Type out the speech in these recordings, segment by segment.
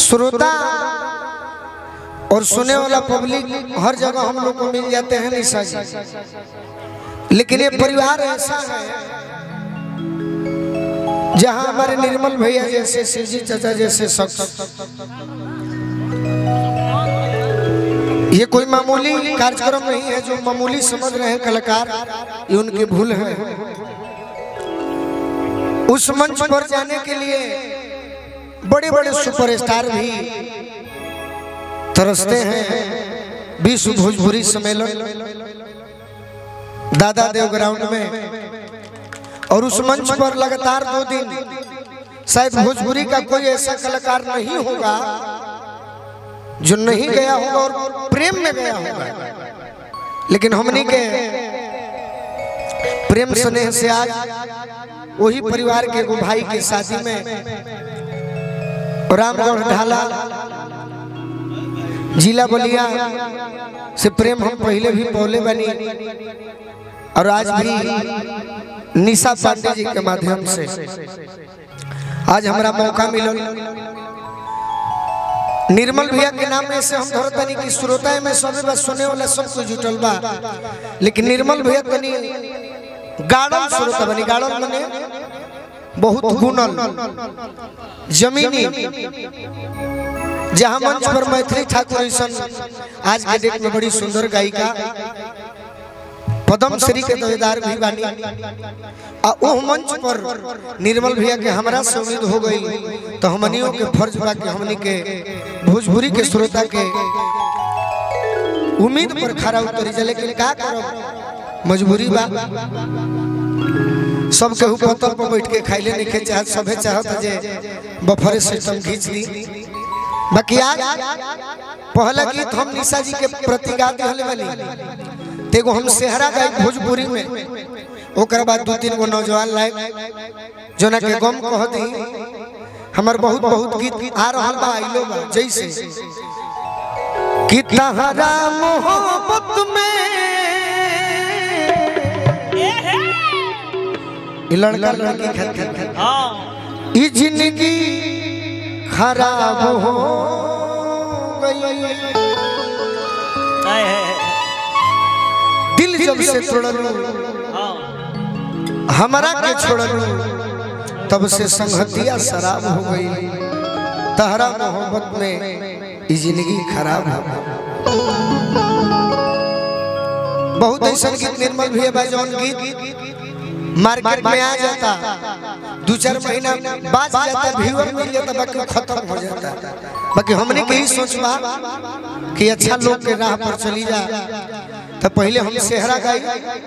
श्रोता और सुने वाला पब्लिक हर जगह हम लोग को मिल जाते हैं निशा जी लेकिन ये परिवार ऐसा है जहां हमारे निर्मल भैया जैसे शिवजी चाचा जैसे शख्स ये कोई मामूली कार्यक्रम नहीं है जो मामूली समझ रहे हैं कलाकार ये उनकी भूल है उस मंच पर जाने के लिए बड़े बड़े सुपरस्टार भी तरसते हैं विश्व भोजपुरी सम्मेलन दादा देव ग्राउंड में और उस मंच पर लगातार दो दिन शायद भोजपुरी का कोई ऐसा कलाकार नहीं होगा जो नहीं गया होगा और प्रेम में गया होगा लेकिन हमनी के प्रेम स्नेह से आज वही परिवार के एगो भाई के शादी में रामगढ़ ढाला जिला बलिया से प्रेम हम पहले भी बोले बनी और आज भी निशा पांडे जी के माध्यम से आज हमारा मौका मिलल निर्मल भैया के नाम में से हम धरत तनी कि श्रोता में सबे बस सुने वाला सब कुछ जुटल बा लेकिन निर्मल भैया तनी गाड़ल श्रोता बनी गाड़ल बने बहुत गुणल जमीनी जहां मंच पर मैथिली ठाकुर ऐसन आज के डेट में बड़ी सुंदर गायिका पद्म श्री के दावेदार भी बानी आ ओह मंच पर निर्मल भैया के हमरा से उम्मीद हो गई तो हमनियों के फर्ज बा के हमनी के भोजपुरी के श्रोता के उम्मीद पर खरा उतरी जा लेकिन का करब मजबूरी बा सब केहू पत्थर पर बैठ के खाइले नहीं खे चाहत सभे चाहत जे बफरे सिस्टम खींच दी बाकी आज पहला गीत हम निशा जी के प्रति गा दिहले वाली तेगो हम सेहरा गाय भोजपुरी में ओकर बाद दो तीन गो नौजवान लाए जोना के गम कह दी हमर बहुत बहुत गीत आ रहल बा आइलो बा जैसे कि तहरा मोहब्बत में ई लड़का लड़की खत खत खत ई जिंदगी खराब हो गई दिल जब से तोड़लू हमारा के छोड़लू तब से संगतिया शराब हो गई तहरा मोहब्बत में ई जिंदगी खराब हो गई बहुत ऐसा गीत निर्मल भी है जौन गीत मार्केट में आ जाता दो चार महीना बाद जाता व्यूअर मिल जाता बाकी खत्म हो जाता बाकी हमने के ही सोचबा कि अच्छा लोग के राह पर चली जा तो पहले हम सेहरा गाई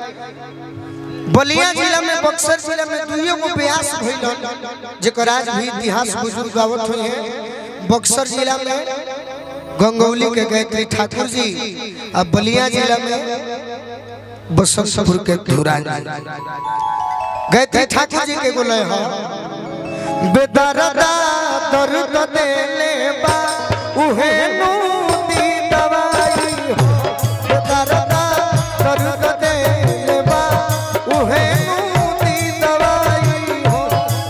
बलिया जिला में बक्सर जिला में दुइयो गो ब्यास भइल जेकर आज भी इतिहास बुजुर्ग गावत हुई है बक्सर जिला में गंगौली के गायत्री ठाकुर जी अब बलिया जिला में बसंतपुर के धुरान गायत्री ठाकुर जी के बोले हो बेदरदा दर्द देले बा उहे नूती दवाई हो बेदरदा दर्द देले बा उहे नूती दवाई हो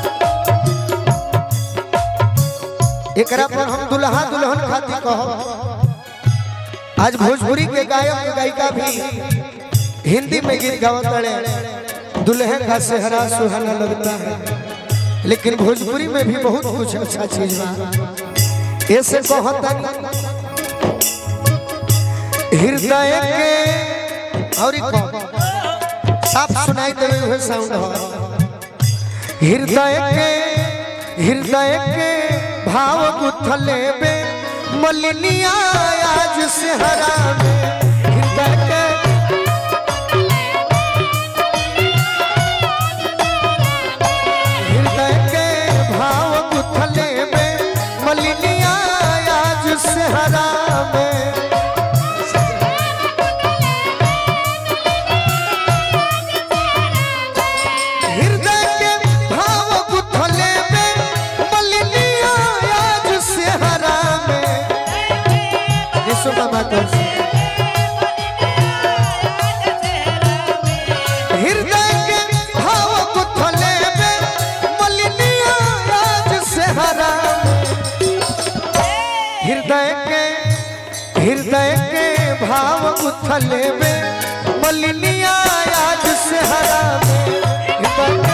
एकरा पर हम दुल्हा दुल्हन खातिर कहो आज भोजपुरी के गायक गायिका भी हिंदी में गीत गावत रहे दुल्हन का सेहरा सुहाना लगता है लेकिन भोजपुरी में भी बहुत कुछ अच्छा चीज बा ऐसे कहता हृदय के और साफ सुनाई देवे हुए साउंड हो हृदय के हृदय के भाव गुथले बे मलिनिया आज सेहरा में हृदय के हृदय के भाव गुथले में मलिनिया आज सेहरा में हृदय के भाव गुथले में मलिनिया आज सेहरा में यीशु बाबा को हृदय के भाव गुथले में मलिनिया आज सेहरा में हृदय के हृदय के भाव उथले में मलिनिया आज से हरा में हृदय के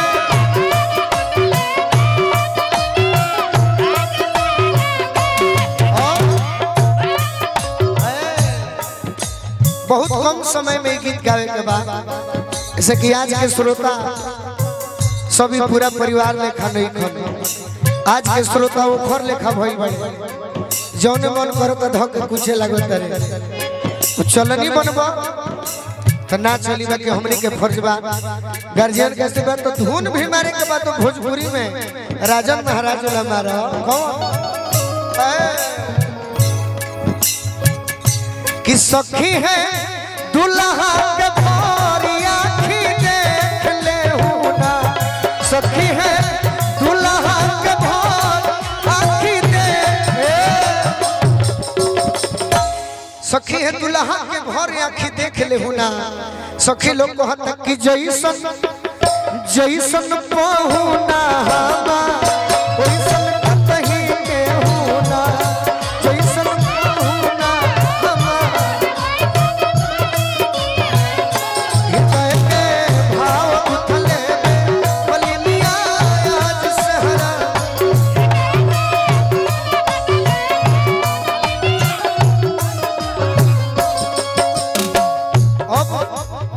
बहुत कम समय में गीत गावे के बाद जैसे कि आज के श्रोता सभी पूरा परिवार लेखा नहीं खन आज के श्रोता वो खर लेखा भइल बड़े जौने मन करो तो धक कुछे लगो तरे वो चलनी बनबा तो ना चली बा कि हमनी के फर्ज बा गार्जियन के से बात तो धुन भी मारे के बाद तो भोजपुरी में राजन महाराज वाला मारा कौन ए, कि सखी है दुल्हा के भोरी आँखी देख ले ना सखी है दुल्हा के भोर आँखी देख सखी है दुल्हा के भोर आँखी देख ले ना सखी लोग को तक कि जैसन जैसन पहुना हवा ओइसन कतही के होना जैसन पहुना हवा हृदय के भाव उथले में बलिनिया आज सहरा अब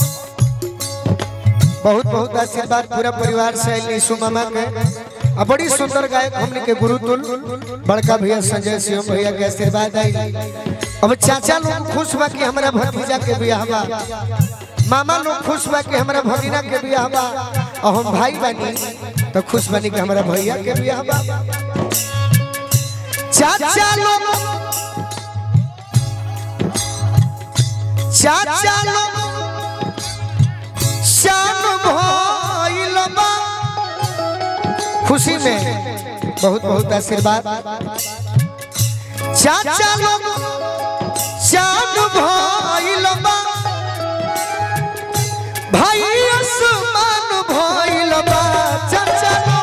बहुत बहुत आशीर्वाद पूरा परिवार से आइल यीशु मामा के आ बड़ी सुंदर गायक हमने के गुरुतुल बड़का भैया संजय सिंह भैया के आशीर्वाद आई अब चाचा लोग खुश बा कि हमारा भतीजा के बियाह बा मामा लोग खुश बा कि हमारा भगिना के बियाह बा और हम भाई बनी तो खुश बनी कि हमारा भैया के बियाह बा चाचा लोग चाचा लोग शान भइल बा खुशी में बहुत बहुत आशीर्वाद चाचा लोग शान भइल बा भाई आसमान भइल बा चाचा लोग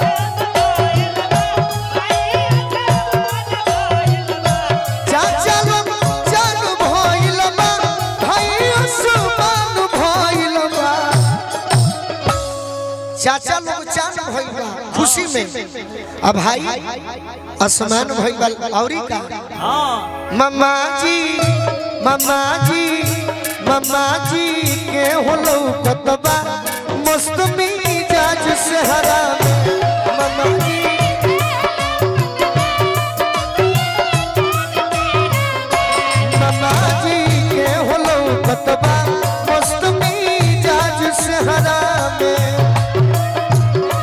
चाचा लोग जान भइल बा भाई आसमान भइल बा चाचा लोग जान भइल बा खुशी में अब भाई आसमान भइल बा औरी का मम्मा जी मम्मा जी मम्मा जी के होलो कतबा मस्त मिजाज से हरा मम्मा जी मम्मा जी के होलो कतबा मस्त मिजाज से हरा में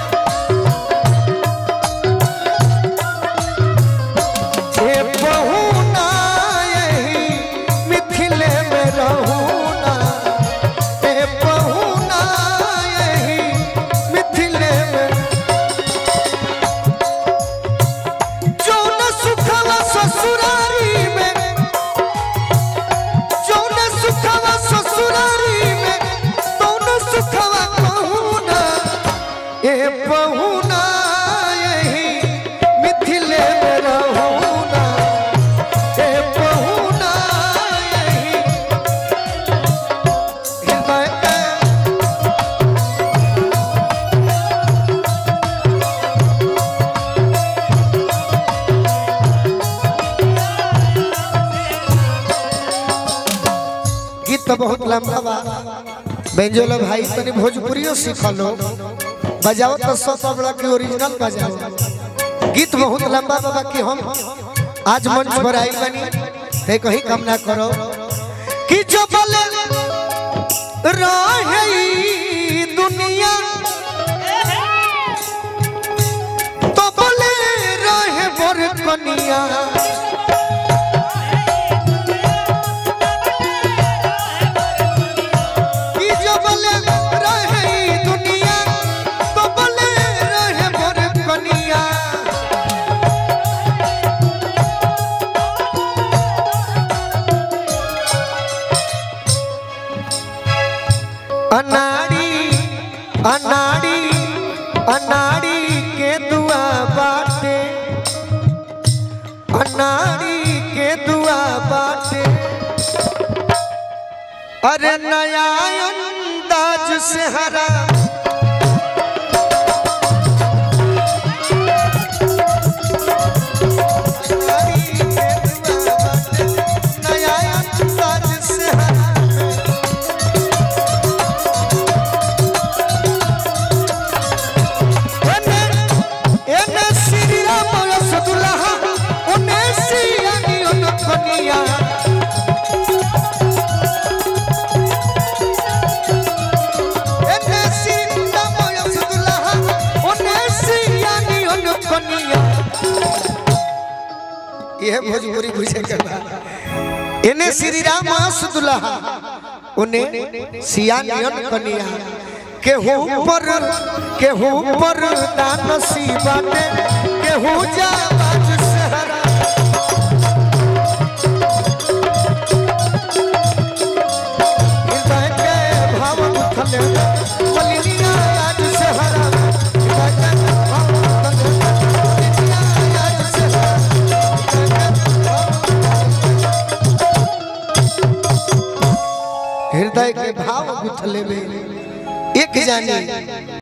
हे बहुना यही मिथिले में रहूना हे बहुना यही मिथिले में जो न सुखवा ससुरारी में जो न सुखवा ससुरारी में तो न सुखवा कहूना ए बहुना यही मिथिले में रहूना ए बहुना यही हृदय के गीत तो बहुत लंबा बा बेंजोलो भाई तनी भोजपुरियो सीख लो बजाओ तो सौ तबला की ओरिजिनल बजाओ गीत बहुत लंबा बा कि हम आज मंच पर आई बनी ते कहीं कम ना करो कि जो बोले रहे ई दुनिया तो बोले रहे मोर कनिया कि जो बोले रहे ई दुनिया तो बोले रहे मोर कनिया अनाड़ी अनाड़ी अनाड़ी के दुआ बाटे अनाड़ी के दुआ बाटे अरे नया अंदाज से हरा नया अंदाज से हरा एने एने श्री राम रसदुल्लाह ओने सियानी ओनखनिया एने श्री राम रसदुल्लाह ओने सियानी ओनखनिया ये भोजपुरी बुझे के बा एने श्री राम रसदुल्लाह ओने सियानी ओनखनिया केहू पर केहू पर दानसी बाटे केहू जाबाज सहरा हृदय के भाव उठले मलिनिया आज सहरा हृदय के भाव उठले मलिनिया आज सहरा हृदय के भाव उठले में एक जानी